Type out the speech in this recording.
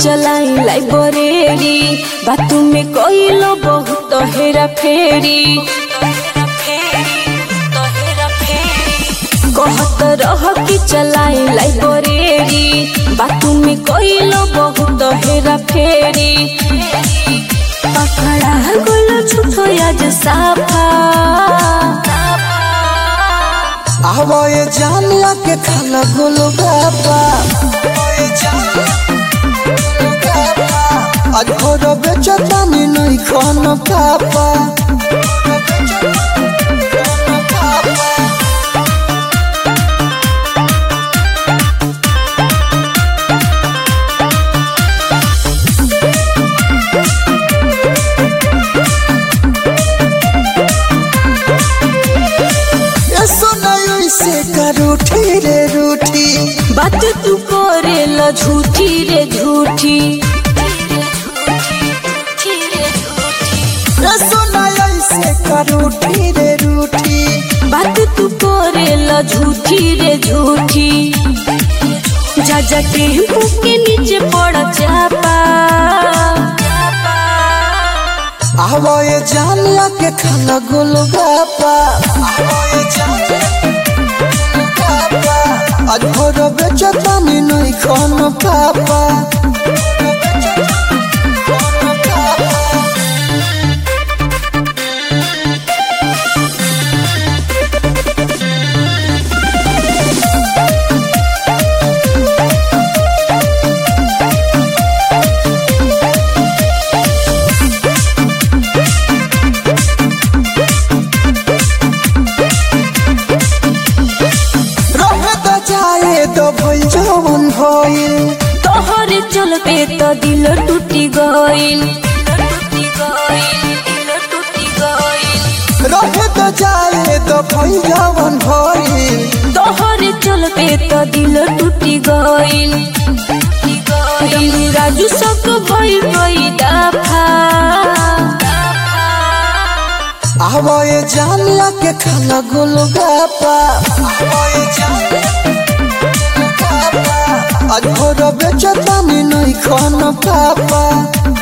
चलाई लाइब्रेरी बातू में कइलो बहुत हेरा फेरी कहत रह कि चलाई लाइब्रेरी बातू में कइलो बहुत हेरा फेरी पकड़ा गुलो छुटो आज साफा आवाए जानिया के खाला गोलो बाबा आज घर बेचतानी नहीं खान पापा ये सुनाई से का रूठी रे रूठी बात तू करे ल झूठी रे झूठी ये सुनाई से का रूठी रे रूठी बात तू करे ल झूठी रे झूठी जा जा के के नीचे पड़ चापा आवाए जानिया के खाला गोलो बाबा आज घर बेचतानी नहीं खान पापा रहे तो जाए तो भइल जवन भइल तोहरे चलते तो दिल टूटी गइल रहे तो जाए तो भइल जवन भइल तोहरे चलते तो दिल टूटी गइल डमरू राजू सब भइल गई दफा आवाए जानिया के खाला गोलो बाबा आज घर बेचतानी नहीं खान पापा